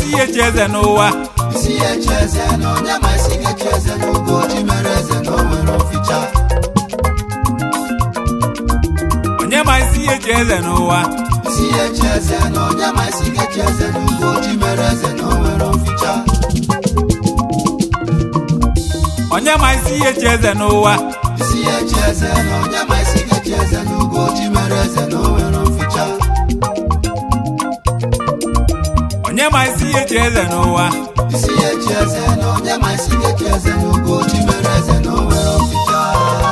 isi ya echi eze n'ụwa isi ya echi eze na onye ma isi ga-echi eze n'ugo ji mere eze na o nwere oficha onye ma isi ya echi eze n'ụwa isi ya echi eze na onye ma isi ga-echi eze n'ugo ji mere eze na o nwere oficha onye ma isi ya echi eze n'ụwa isi ya echi eze na onye ma isi ga-echi eze n'ugo ji mere eze na o nwere oficha onye ma isi ya echi eze n'ụwa isi ya echi eze na onye ma isi ga-echi eze n'ugo ji mere eze na o nwere oficha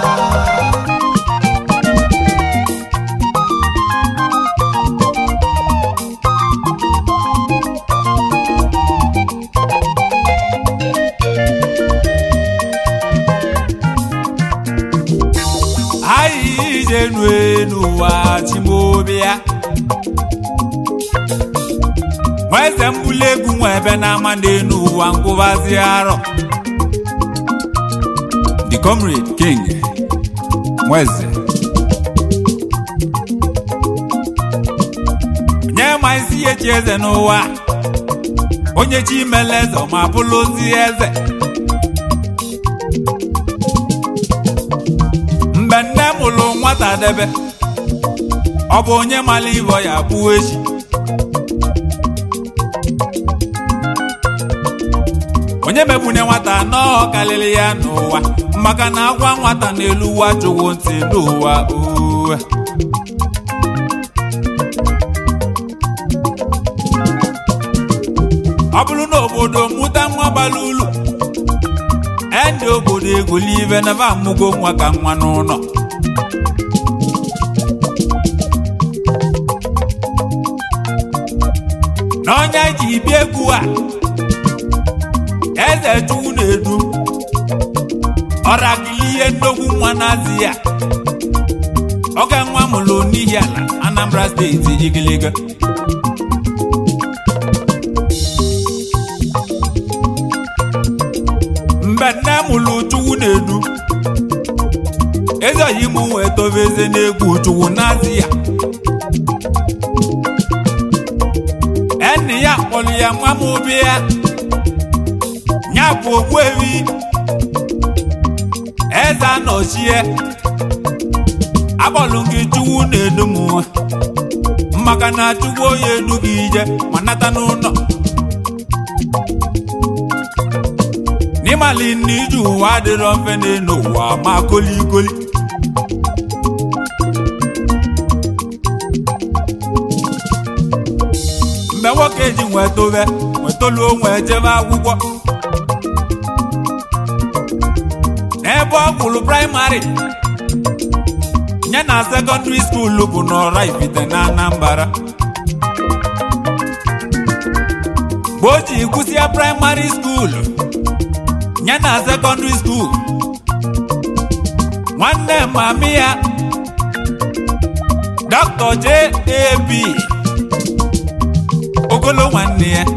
anyị ije nu n'ụwa chimobịa nwa eze mbuli egwu nwa ebe na-ama n'elu ụwa ngwụbazi arọ the comrade king nweze nye ma isi ya echi eze n'ụwa onye chi mele eze ma bụrụzi eze mgbe nne mụrụ nwata debe ọ bụ onye mara ibe ya bụ echi onye megbune nwata nọọ karịrị ya n'ụwa maka na agwa nwata n'elu ụwa chụwo ntị n'ụwa uwe ọ bụrụ na obodo mụta nwa bara ulu ndị obodo egoli ibe na ba amụgo nwa ka nwa n'ụlọ n'ọnya ji bịa egwu a eze chukwu na-edu ọragili ihe nnukwu nwa na-azị ya oge nwa mụrụ n'ihi ala anambra steeti igiliga mgbe nne mụrụ chukwu na-edu eze oyimu wee tobe eze na-egwu chukwu na-azị ya enyi ya kpọrọ ya nwa m obi ya ya bụ ogbuewi eze anọchie akpọlụ gị chukwu na-edu m maka na chukwu onye edu gị ije ma nata n'ụlọ n'ịmali na ije ụwa adịrọ mfe n'elu ụwa ma kolikoli mgbe nwoke ji nwee tobe nwetoluo nwee jebe akwụkwọ n'ebe ọ gụrụ praịmarị ya na sekọndịrị skuulu bụ n'ọra ifite na anambra mgbe o ji kwụsịa praịmarị skuulu ya na sekọndịrị skuulu nwanne mami ya dọkịta jab ogolo nwanne ya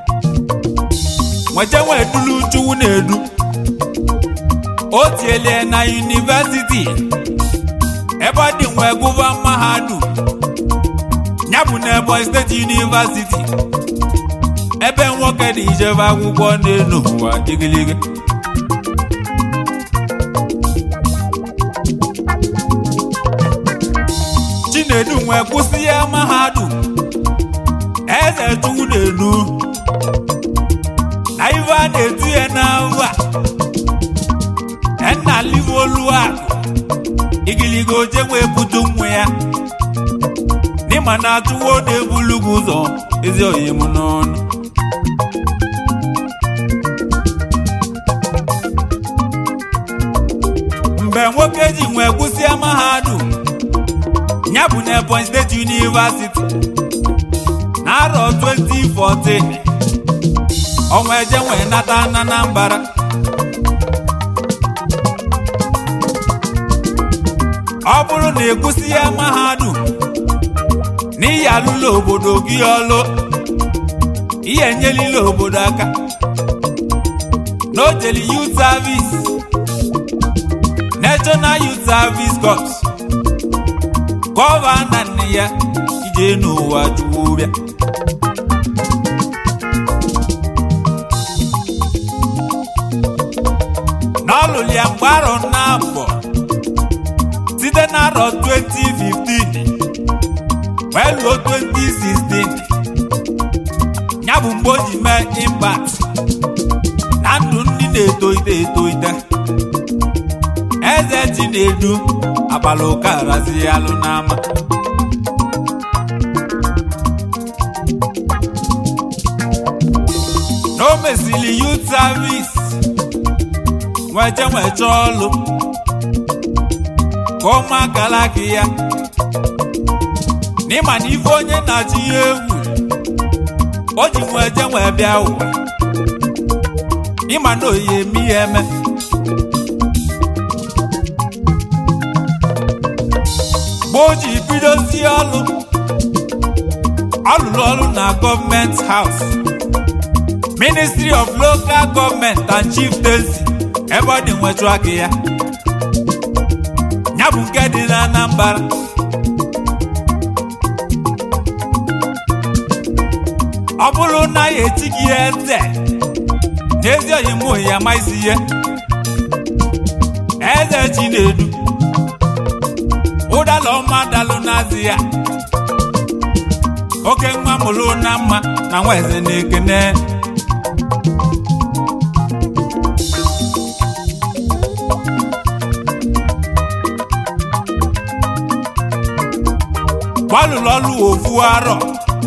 nweta nwee dulu chukwu na-edu o tielie na yunivesiti ebe ọ dị nwee gụva mahadum ya bụ na Ebonyi steeti yunivesiti ebe nwoke dị ijebe akwụkwọ n'elu ụwa gịgịlịgị chinedu nwee kwụsị ya mahadum eze chukwu na-edu na ife a na-etu ya n'ahụ a nna livolu akụ igiligo oje wee butu nwa ya n'ịma na atụwo na-ebulu gị ụzọ ezi oyi m n'ọnụ mgbe nwoke ji nwee kwụsịa mahadum ya bụ na Ebonyi steeti yunivasiti n'arọ 2014 ọnwa eje nwee nata na Anambra ọ bụrụ na ịkwụsị ya mahadum n'ihi alụla obodo gị ọlụ ihe nyelila obodo aka n'ojeli youth service national youth service corps gọvanọ nne ya ije n'ụwa juwu bịa alụlụ ya mgbe arọ na-abọ site n'arọ 2015 wee luo 2016 ya bụ mgbe o ji mee impact na ndụ ndị na-etoite etoite eze chinedu abalị ụka razi alụ n'ama na o mesịrị youth service nweje nweche ọlụ ka ụmụaka laka ya n'ịma na ife onye na-achị ya egwu o ji nweje nwee bịa ụwa ịma na oyi eme ya eme mgbe o ji bidozi ọlụ ọ lụrụ ọrụ na gọọmenti haus ministry of local government and chieftaincy ebe ọ dị nwechu aka ya ya bụ nke dị na anambra ọ bụrụ na ya echi gị eze n'ezi oyi mụ ya maisi ihe eze chinedu ụdala ọma dalụ n'azị ya oke nwa mụrụ na mma na nwa eze na-ekene gbalụrụ ọlụ ofu arọ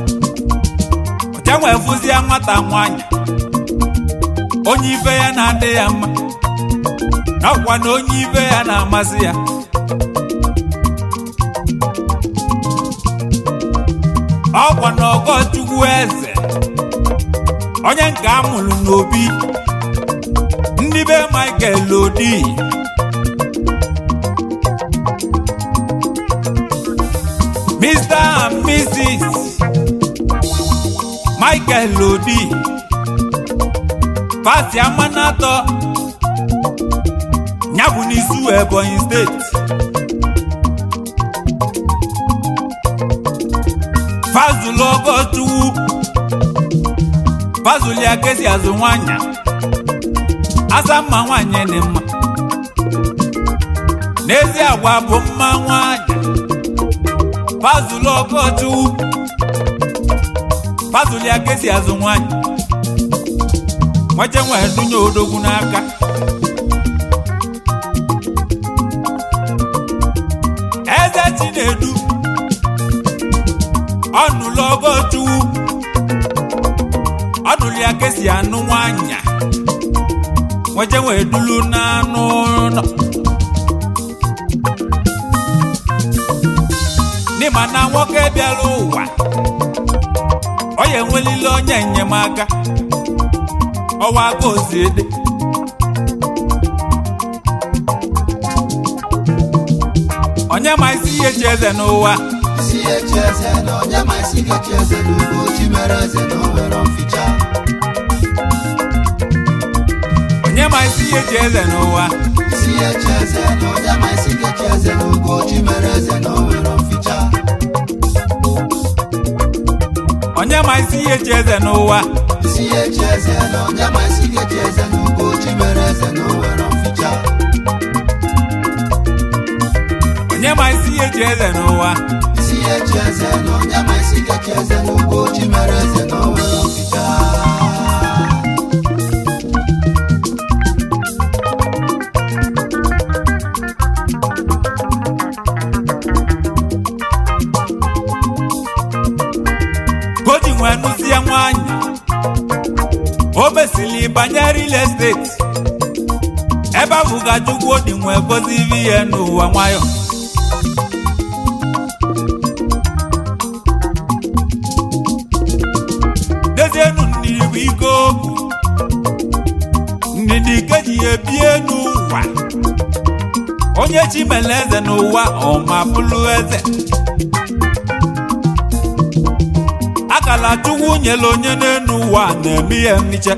ọcha nwee fụzie nwata nwanyị onye ife ya na-adị ya mma na ọkwa na onye ife ya na-amasị ya ọkwa na ọgọchukwu eze onye nke a mụrụ n'obi ndị be Michael Odi Mr. and Mrs. Michael Odi pati amanato nyabụ n'isi Ebonyi steeti fazulu ọgọchukwu fazulu ya kesi azụ nwanyị asa mma nwanyị dị mma n'ezi agwa bụ mma nwanyị fazulu ọgọchukwu fazulu ya kesi azụ nwanyị nwaje nwee dunye odogwu n'aka eze chinedu ọnụlụ ọgọchukwu ọnụlụ ya kesi anụ nwanya nwaje nwee dulu n'anụ ụlọ n'ịma na nwoke bịara ụwa ọ ya enwelile onye enyemaka ọwa aka oziede onye ma isi ihe chi eze n'ụwa isi echi eze na onye ma isi ga-echi eze n'ugbo chi mere eze na o nwere mficha onye ma isi ihe chi eze n'ụwa isi echi eze na onye ma isi ga-echi eze n'ugbo chi mere eze na o nwere mficha onye ma isi ihe chi eze n'ụwa isi echi eze na onye ma isi ga-echi eze n'ugbo chi mere eze na o nwere mficha onye ma isi ihe chi eze n'ụwa isi echi eze na onye ma isi ga-echi eze n'ugbo chi mere eze na o nwere mficha ka o ji nwee nụzie nwanyị o mesịrị banye real estate ebe ahụ ga chukwu dị nwee gozi ihe n'ụwa nwayọ dezienu ndidi bụ ike okwu ndidi ke ji ya ebie n'ụwa onye chi mere eze n'ụwa ọma bụrụ eze akala chukwu nyere onye n'elu ụwa na-eme ihe mmiche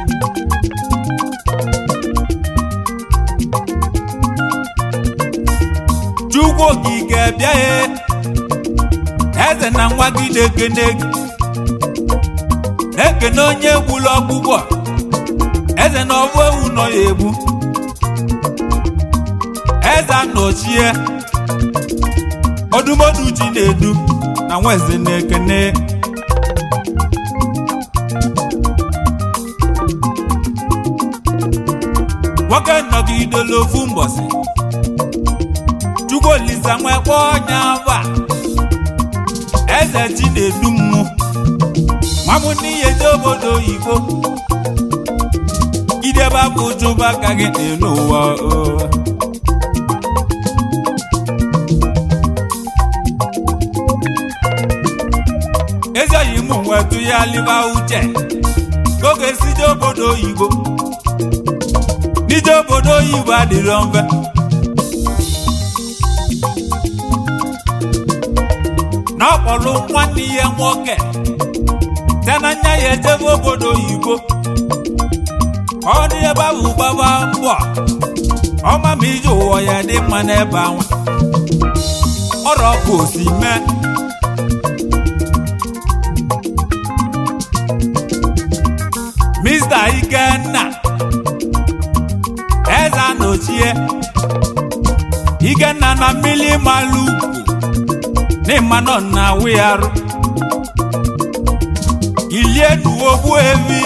chukwu okike bịaghị eze na nwa gị na-ekene gị na-ekene onye egbula ọgbụgbọ eze na ọbụ ewu nọ ya egbu eze anọchie odumodu ji na-edu na nweze na-ekene nwoke nọgidela ofu mbọsị chukwu olisa nwekwa ọnya va eze chi na-edu mmụ nwamụ n'ihe je obodo oyibo idebe abụ ụjụba ka gị n'elu ụwa o. ezi oyi mụ nwetụ ya liba uche ka oge sije obodo oyibo n'ije obodo oyibo adịrọ mfe na ọ kpọrọ nwanne ya nwoke site na nya ya ejebe obodo oyibo ka ọ dị ebe ahụ gbaba mbọ ọma ma ije ụwa ya dị mma n'ebe ahụ ọrụ ọkụ osi mee Mr. Ikenna eze anochie Ikenna na mmiri malụ ugwu n'ịma nọ na awụ ya arụ ilie nuogbu evi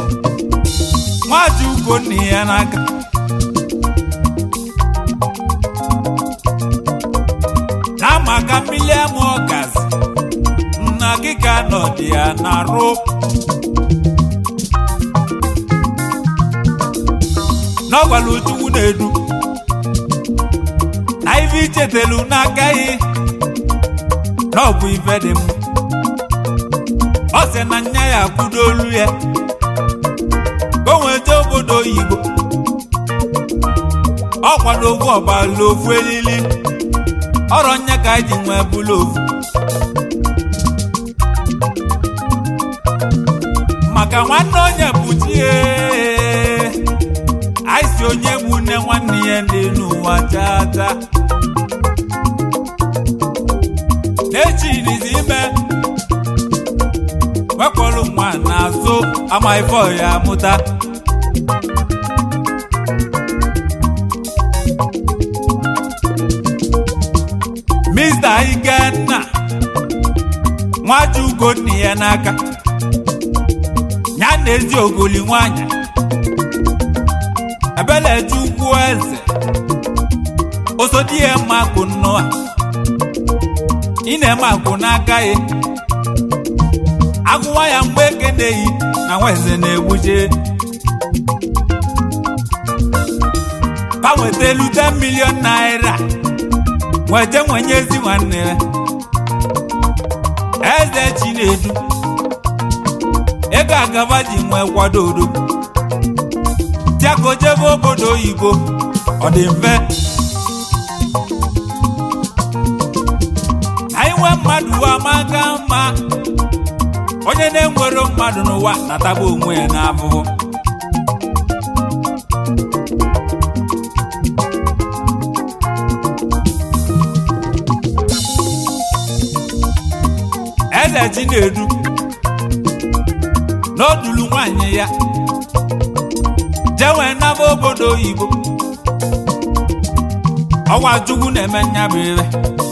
nwaji ugonna ya n'aka na maka mmiri ama ọgazi nna gị ka nọdị ya na rụ n'ọgwara uchukwu na-edu na ife ichetelu n'aka gị na ọ bụ ife dị mma ọ sị na nya ya kwudo olu ya ka o nwee jee obodo oyibo ọ kwado ofu ọbala ofu elili ọrọ nya ka anyị ji nwee bụla ofu maka nwanne onye bụ chie anyị si onye bụ nne nwanne ya dị n'ụwa chata n'echirizi ime wekpọrọ nwa n'azụ ama ife ya amụta Mr. Ikenna nwaji ugonna ya n'aka ya na ezi ogoli nwanyị ebeleji ukwu eze osodi ya mma akụ nnụa ị na-eme akwụ n'aka ya agụwa ya mgbe ekeneghị na nweze na-egbuje gbanweta elu 10 milion naira nwete nwenye ezi nwanne ya eze chinedu ego agaba ji nwee kwado odo tiako jebe obodo oyibo ọ dị mfe anyị nwee mmadụ ụwa maka mma onye na-enwero mmadụ n'ụwa nataba onwe ya n'afụfụ eze chinedu n'odulu nwanyị ya jewe naba obodo oyibo ọwa chukwu na-eme nyabụ ire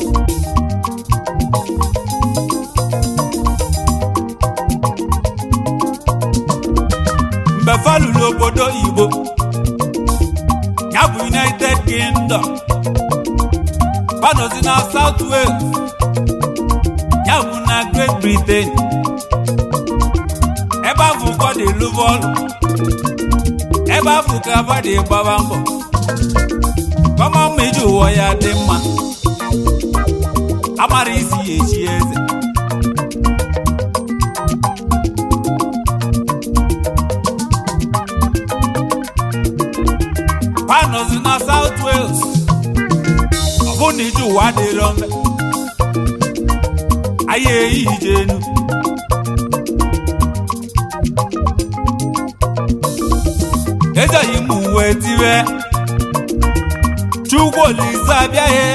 mgbe falụrụ obodo oyibo ya bụ united kingdom gbanozi na south wales ya bụ na great britain ebe ahụ ka ọ dị lụba ọrụ ebe ahụ ka aba dị gbaba mbọ kọma mma iji ụwa ya dị mma amara isi ya echi eze panọzi na south wales ọ bụ na iji ụwa dịrọ mfe anyị eyi ije enu ezeghị m uwe tiwe chukwu olise abịaghị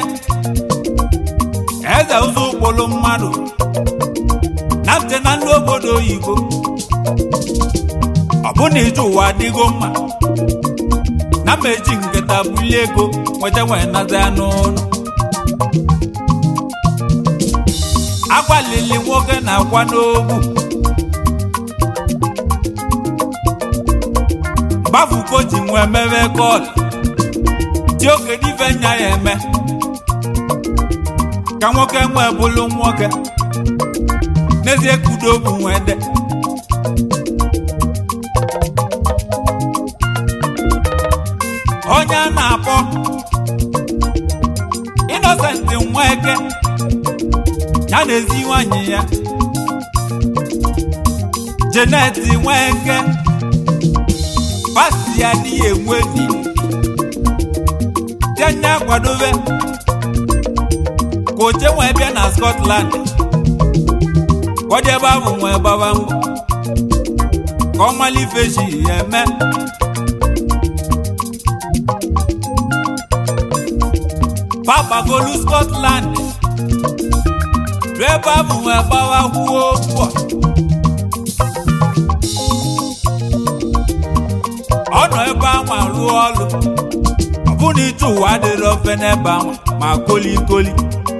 eze ụzọ ụkpụrụ mmadụ na nche na ndị obodo oyibo ọ bụ na ije ụwa adịgo mma na m eji nkịta bulie ego nweta nwee naza ya n'ụlọ agbalili nwoke na-akwa n'ogbu gbafuko ji nwee mewe kọl tí ó kéde ife nya ya eme ka nwoke nwee bụlụ nwoke n'ezie kudo bụ nwee de onye a na-akpọ Innocent Nweke ya na ezi nwanyị ya Janet Nweke pasti ya adịghị enwe di tianye akwadobe ka oche nwee bịa na Scotland ka ọ dị ebe ahụ nwee gbaba mbọ ka ọ mala ife ji ya eme papagolu Scotland ruo ebe ahụ nwee gbawa kwuo mbọ ọ nọ ebe ahụ rụọ ọrụ ọ bụ na ije ụwa adịrị ofe n'ebe ahụ ma kolikoli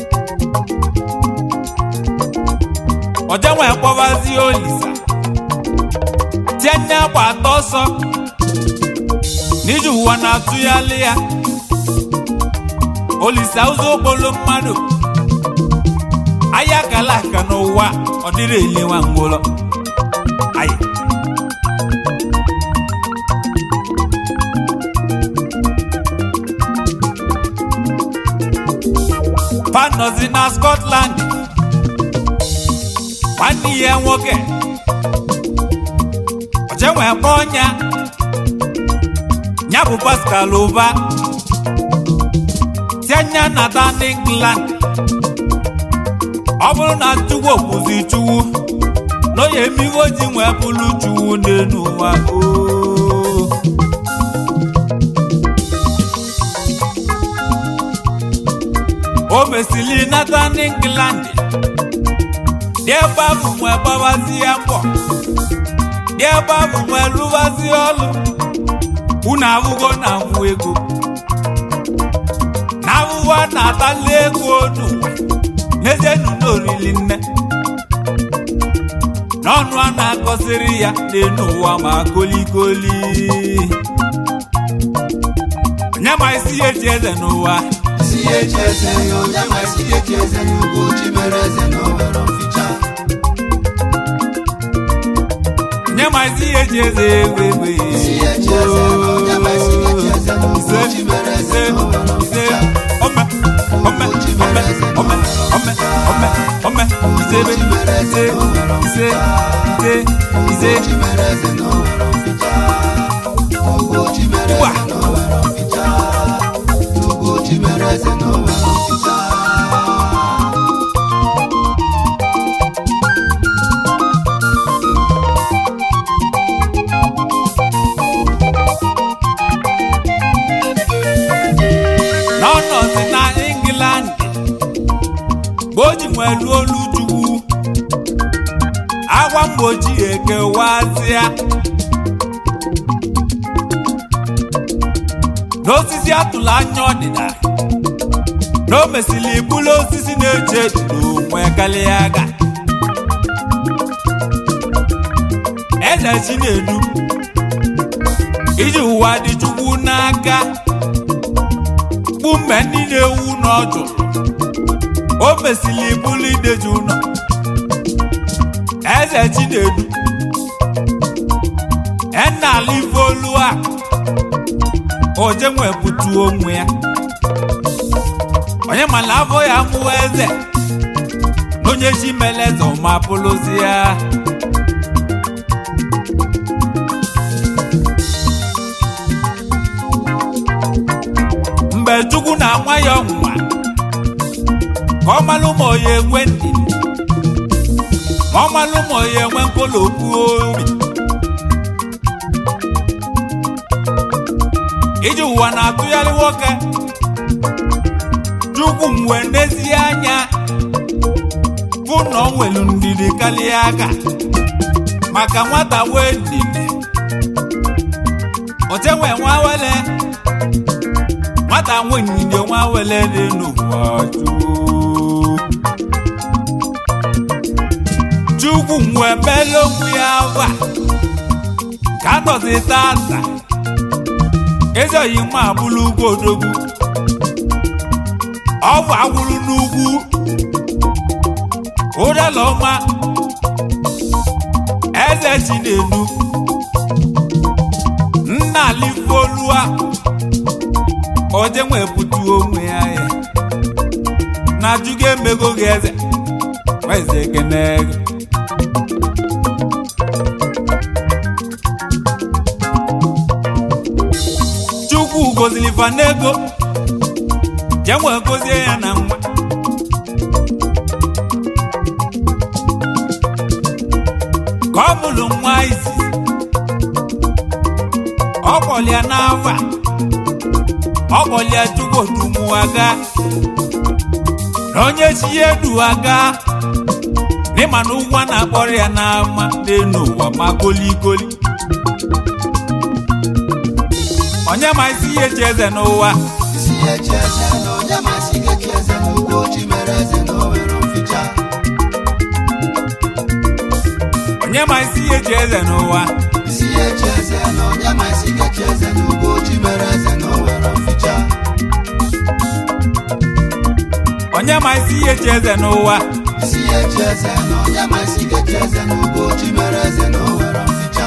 ọjenwe kpọbazie olisa tie nne agba atọ ọsọ n'ije ụwa na-atụghalị ya olisa ụzọ okpolo mmadụ ahịa kala aka n'ụwa ọ dịrị eliwa ngwụlọ ayi panọzi na Scotland nwanne ya nwoke ọchenwe kpọ ọnya ya bụ Pascal ụba tianya nata n'England ọ bụrụ na chukwu okwuzi chukwu n'onye emigo ji nwee bụrụ chukwu n'elu ụwa oo o mesili nata n'England dị ebe ahụ nwee gbabazie mbọ dị ebe ahụ nwee lụbazie ọlụ unu ahụgo na nwụ ego na ahụhụ a na-atali ego n'ụwa n'ezie nụna orili nne n'ọnụ a na-akọsịrị ya n'elu ụwa ma kolikoli onye ma isi ya eji eze n'ụwa isi ya eji eze ya onye ma isi ya eji eze ya ugochi mere eze na o nwere mficha onye ma isi ya eji eze egbe egbe isi ya eji eze ya onye ma isi ya eji eze ya ugochi mere eze na o nwere mficha ome ome ome ome ome ome ome isebe ise ise ise ise ugochi mere eze na o nwere mficha ugochi mere Ugbu a. eze na o nwere mficha ugochi mere eze na o nwere mficha n'ọnọdụ na England mgbe o ji nwee luo olu chukwu agwa mgbochi ekewazịa n'osisi atụla anya ọdịda na o mesịrị ibulu osisi na-eji ejiri onwe karịa aga eze Chinedu iji ụwa dị chukwu n'aka kpu mgbe ndị na-ewu n'ọjụ o mesịrị ibulu ideji ụlọ eze Chinedu enala ife olu a oje nwepụtu onwe ya onye mana afọ ya mụwa eze na onye chi mere eze ma bụrụzi ya mgbe chukwu na-anwa ya ọnwụnwa ka ọ malụ ma ọ ya enwe ndidi ma ọ malụ ma ọ ya enwe nkolopu obi iji ụwa na-atụgharị nwoke chukwu mwe n'ezie anya bụ na ọ nwere ndidi karịa aka maka nwata wee ndidi otenwe nwa wele nwata nwanyị nwa wele dị n'ụwa chukwu chukwu nwe mele onwe ya va ka nọzi tata ezi oyi nwa abụlụ ugwu odogwu ọgwụ agwụrụ n'ugwu ụdala ọma eze chinelu nna alifolua oje nwepụta onwe ya ya na ajụgo emego gị eze eze ekene gị chukwu gozili fa n'ego je nwee gozie ya na nwa ka ọ mụrụ nwa izizi ọ kpọlịa n'afa ọ kpọlịa chukwu odumuaga na onye chi ya edu aga n'ịma na ụgwọ na-akpọrọ ya n'ama n'elu ụwa ma goligoli onye ma isi ihe chi eze n'ụwa isi ya echi eze na onye ma isi ga-echi eze n'ugbo chi mere eze na o nwere mficha onye ma isi ihe chi eze n'ụwa isi ya echi eze na onye ma isi ga-echi eze n'ugbo chi mere eze na o nwere mficha onye ma isi ihe chi eze n'ụwa isi ya echi eze na onye ma isi ga-echi eze n'ugbo chi mere eze na o nwere mficha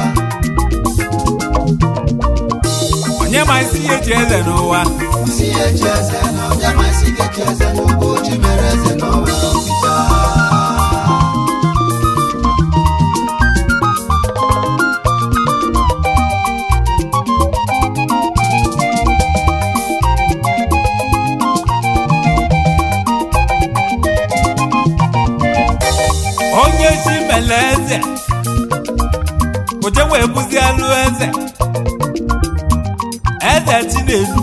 onye ma isi ihe chi eze n'ụwa isi ya echi eze na onye ma isi ga-echi eze n'ugbo chi mere eze na o nwere mficha onye chi mele eze oje wee bụzi alụ eze eze chinelu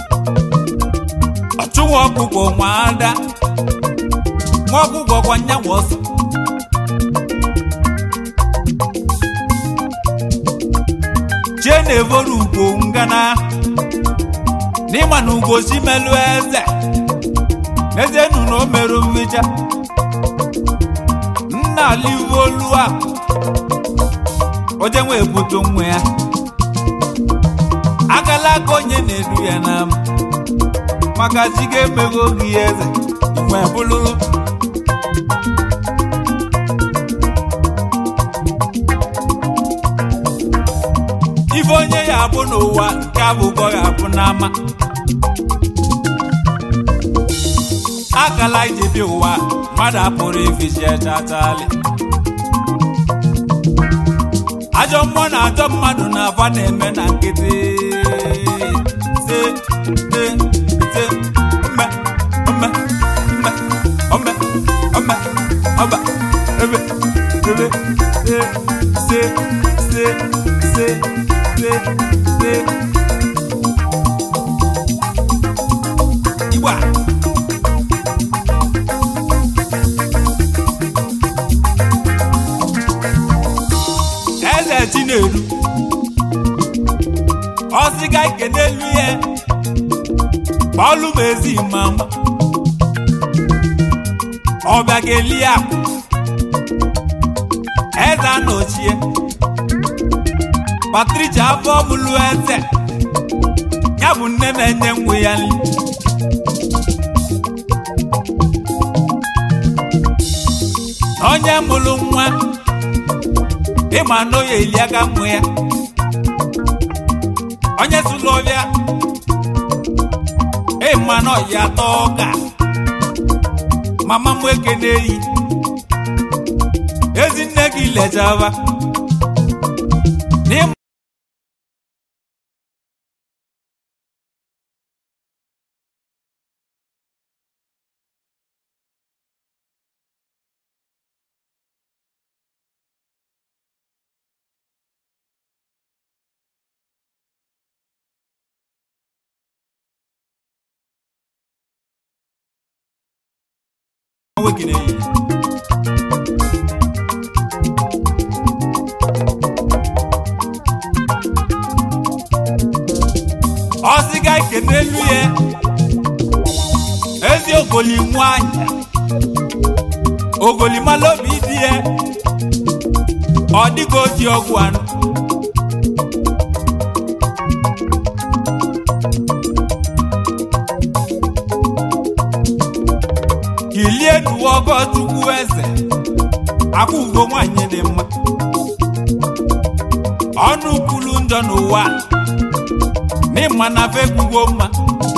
ọchụwa ọkụkọ nwa ada nwa ọkụkọ kwa nyanwa ọsọ chie na-evoro ugo ngana n'ịma na ugo chi melụ eze n'ezie nu na o merụ mmecha nna alivolua oje nwe ebute nwa ya agala aka onye na-edu ya na m maka chi ga-emego gị eze nwe bụlụrụ ife onye ya abụ n'ụwa nke abụkọ ya abụ n'ama akala ije bi ụwa mmadụ apụrụ ifichi echatali ajọ mmụọ na ajọ mmadụ na aba na-eme na nkịtị se se se ome ome ome ome ome ọba ebe ebe se se se se se se igwe a eze chinedu ọsịga ike n'elu ihe kpọlụ m ezi mama ọbịa ga-eli ya eze anọchie patricia afọ mụlụ eze ya bụ nne na-enye nwa ya nri na onye mụrụ nwa ịma na oya eli aka mmụ ya onye sụlụ ọbịa ịma na ọya atọ ọka mama m eke na-eyi ezinne gị lechaba n'ịma nwoke na-eyi ọsịga ike n'elu ya ogoli nwanyị ogolimala obi dị ya ọ dịka oji ọgwụ anụ kilie nuwe ọgọchukwu eze akwa ugo nwanyị dị mma ọnụ kwulu njọ n'ụwa n'ịma na fekwugo mma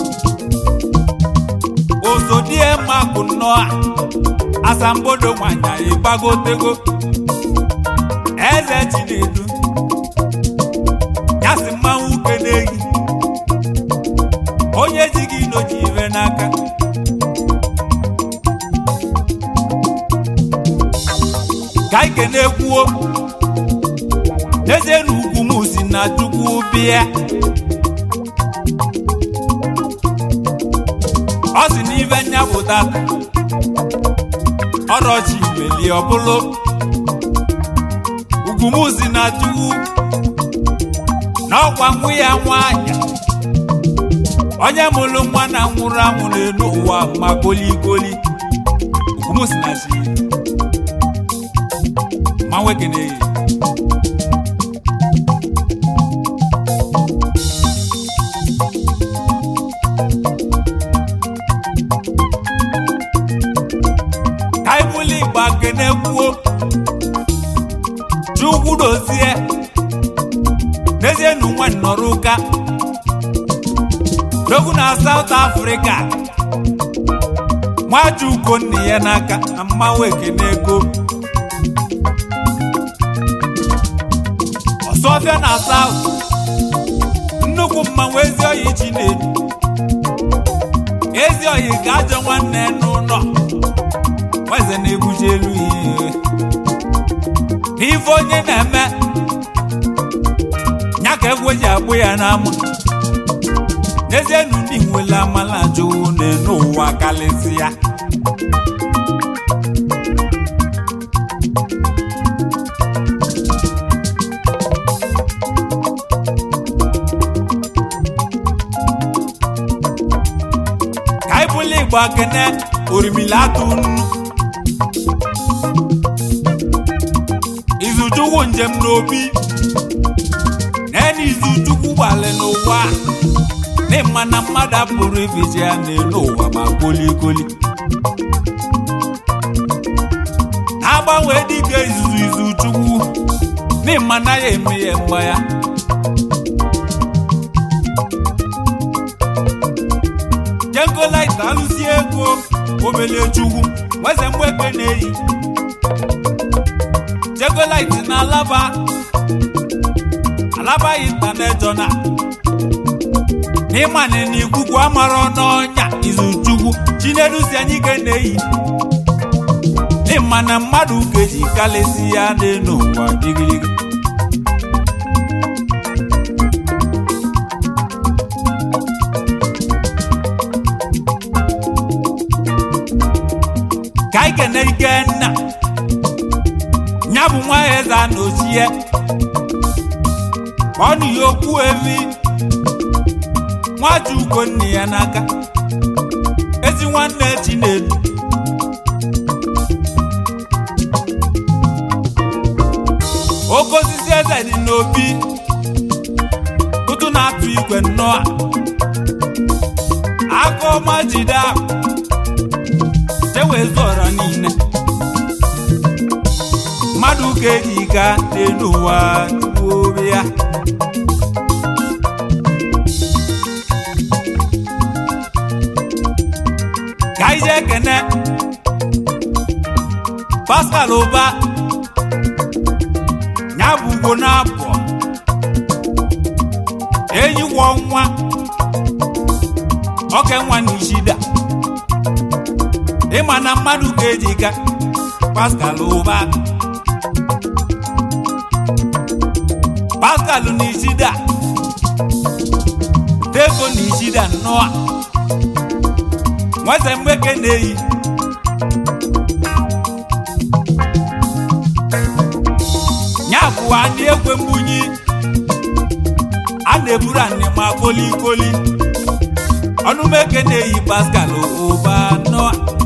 ozodie mma bụ nnọọ a asambodo nwanyị anyị gbagotego eze chinedu ya si mmanwụ uke n'eyi onye ji gị noji ire n'aka ka ike na-ekwuo n'ezie na ugwu m si na chukwu bịa ọ si n'ife nyapụta ọrọchi melie ọbụlụ ugwu m si na chukwu na ọkwa nwụ ya nwanyị onye mụrụ nwa na nwụrụ anwụ n'elu ụwa ma kolikoli ugwu m si na chi ma nwekene ka ibuli igba kene kwuo chukwu dozie n'ezie nu nwa nnọrọ ụka dogu na South Africa nwaji ugonna ya n'aka na mmanwụ ekene ego ọsọfịa na South nnukwu mmanwụ ezi oyi chi na-edu ezi oyi ka ajọ nwanne n'ụlọ nweze na-ebuji elu ihe n'ife onye na-eme ya ka egwu ji agbụ ya n'ama n'ezie nu ndị nwere amala jụụ n'elu ụwa karịsịa ka anyị bụla igba kene orimila atụ nnu izuchukwu njem n'obi naena izuchukwu gbalị n'ụwa n'ịma na mmadụ apụrụ ifeji ya n'elu ụwa ma kolikoli na-agbanwe dịka izuzu izuchukwu n'ịma na ya eme ya mgba ya jengolaita alụsi ego obele chukwu nweze mgbeke na-eyi jegolaiti na alaba alaba intanetọna n'ịmana na ikuku amara n'ọnya izuchukwu chinedu si anyị ike na-eyi n'ịma na mmadụ keji kalịsi ya n'elu ụwa digirigi ka anyị kene ikenna ya bụ nwa eze a na ochie ọ nụ ya okwu evi nwaji ugonna ya n'aka ezi nwanne chinedu oke osisi eze dị n'obi ụtụ na-atụ igwe nnọọ aka ọma jide akụ chewezuọra niile mmadụ ga-eji gaa n'elu ụwa tupu obe ya ka anyị jee kene Pascal ụba ya bụ ugbo na-abụọ enyi gwọ nwa oke nwa na ishida ịma na mmadụ ga-eji ga Pascal ụba Pascal na ishida Dego na ishida nnọọ nweze mgbeke na-eyi ya bụ anị ekwe mbunyi a na-eburu anị ma kolikoli ọnụmeke na-eyi Pascal ụba anọ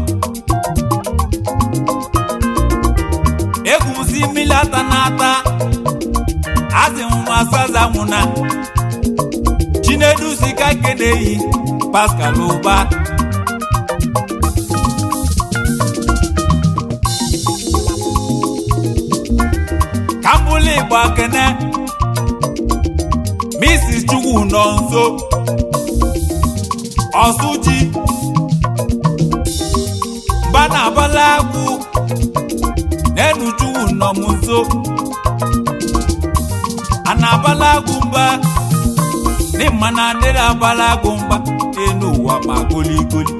egwusi mmiri ata na-ata asị m masaza nwụna chinedu sika keneyi pascal ụba kambụlụ igbo kene mrs chukwu nọ nso ọsụji mba na abala agwụ n'enu chukwu nọ m nso a na-abala agwụ mba n'ịma na adịrị abala agwụ mba n'enu ụwa ma goligoli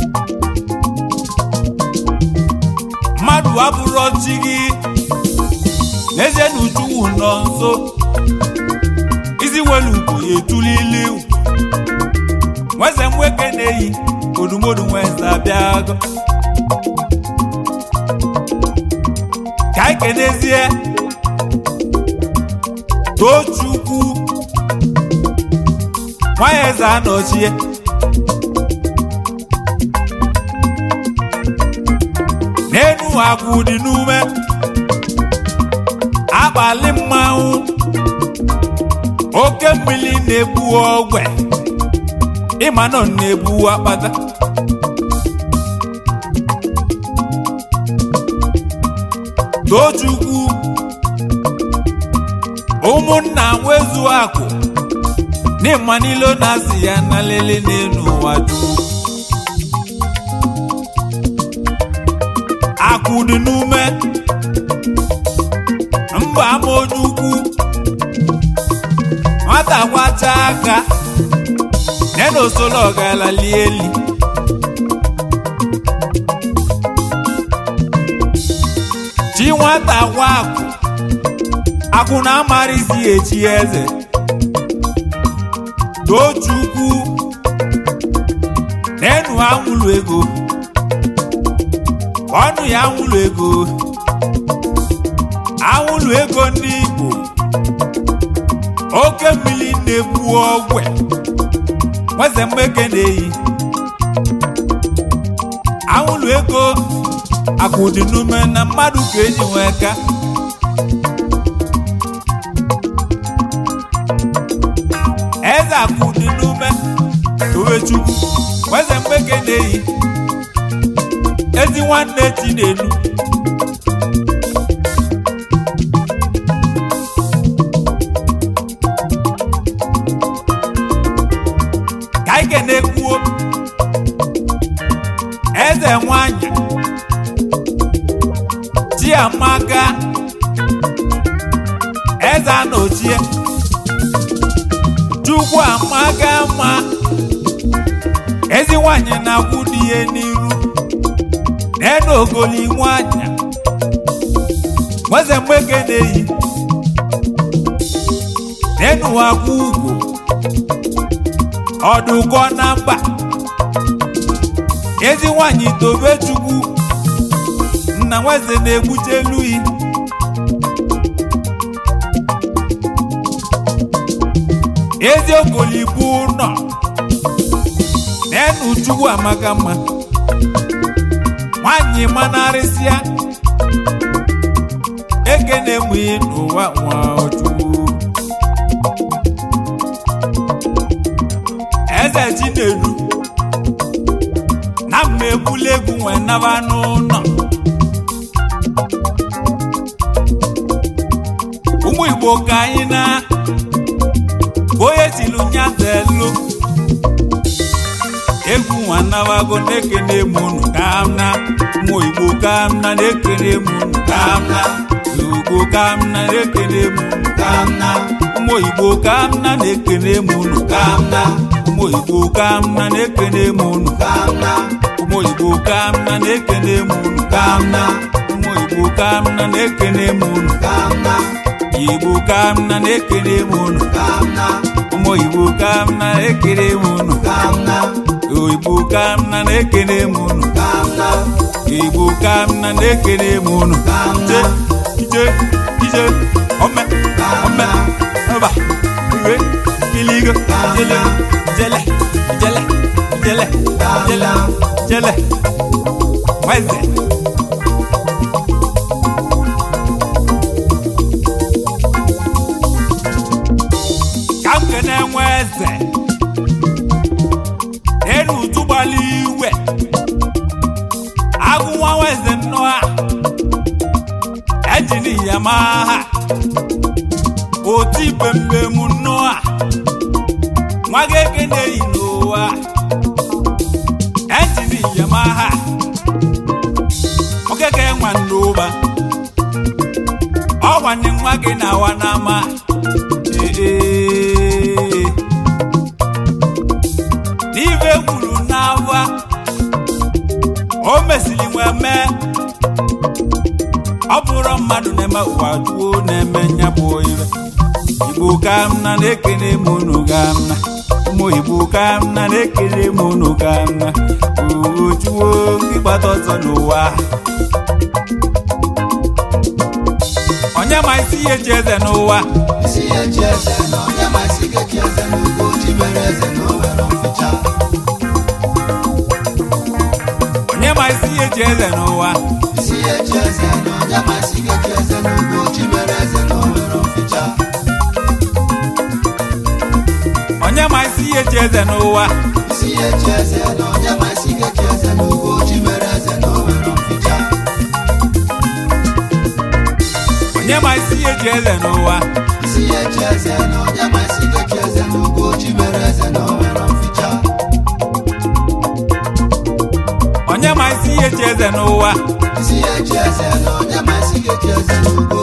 mmadụ abụrụ ọchị gị n'ezie na uchukwu nọ nso isi nwere ugbo ya etulili nweze nweke na-eyi odumodu nweze abịago ka anyị kenezie tochukwu nwanyị eze anọchie n'enu akwụ dị n'ume abalị mmanwụ oke mmiri na-ebu ogwe ịma nọ na-ebu akpata tochukwu ụmụnna nwezu akụ n'ịma n'ilo na-asị ya na lele n'elu ụwa juu akụ dị n'ume mba ama onye ukwu nwata kwacha aka nena osolo ọgalali eli chi nwata gwa akụ akwụ na amarịzi echi eze tochukwu n'enu anwụlụ ego ọnụ ya anwụlụ ego anwụlụ ego ndị igbo oke mmiri na-ebu ogwe nweze mmeke na-eyi anwụlụ ego akwụdị n'ume na mmadụ ka eji nwee ka eze akwụdị n'ume towechukwu nweze mmeke na-eyi ezi nwanne chinelu ka anyị na-ekwuo eze nwanyị chiamaka eze anochie chukwu amaka ma ezi nwanyị na-akwụ dị ihe n'iru n'enu ogoli nwanyị nweze mgbeke na-eyi n'enu akwụ ugwu ọdụkọ na mba ezi nwanyị tobe chukwu nna nweze na-egbuche eluyi ezi okolibu nọ n'enu chukwu amaka mma nwanyị manarịsịa ekene mụ n'ụwa nwa chukwu eze chinedu na mma egbula egwu nwee naba n'ụlọ ụmụ igbo ka anyị na onye tilu nyazelu egwu nwa nabago na-ekene m unu ka m na ụmụ igbo ka m na na-ekene m unu ka m na ugbo ka m na na-ekene m unu ka m na ụmụ igbo ka m na na-ekene m unu ka m na ụmụ igbo ka m na na-ekene m unu ka m na ụmụ igbo ka m na na-ekene m unu ka m na ụmụ igbo ka m na na-ekene m unu ka m na igbo ka m na na-ekene m unu ka m na ụmụ igbo ka m na na-ekene m unu ka m na igbo ka m na na-ekene m unu ka m na igbo ka m na na-ekene m unu ka m na ije ije ome ome eba iwe iligo jele jele jele jele jele ijele nweze ka m kene nwe eze enu utu gbala iwe agụ nwa nweze nnọọ a ejini ya maa ha oti bembem nnọọ a nwa gị ekene yi n'ụwa ejini ya maa ha okeke nwa n'ụba ọ gwanne nwa gị na awa n'ama ee n'ife kwuru n'ava o mesiri nwe mee ọ bụrụ mmadụ na-eme ụwa juo na-eme nya bụ ibe igbo ka m na na-ekele m unu ka m na ụmụ igbo ka m na na-ekele m unu ka m na ojuo ndị gbata ọsọ n'ụwa onye ma isi ihe ji eze n'ụwa isi ya echi eze na onye ma isi ga-echi eze n'ugbo ji mere eze na o nwere mficha onye ma isi ihe ji eze n'ụwa isi ya echi eze na onye ma isi ga-echi eze n'ugbo ji mere eze na o nwere mficha onye ma isi ihe ji eze n'ụwa isi ya echi eze na onye ma isi ga-echi eze n'ugbo ji mere eze na o nwere mficha onye ma isi ihe ji eze n'ụwa isi ya echi eze na onye ma isi ga-echi eze n'ugbo ji mere eze na o nwere mficha onye ma isi ihe ji eze n'ụwa isi ya echi eze na onye ma isi ga-echi eze n'ugbo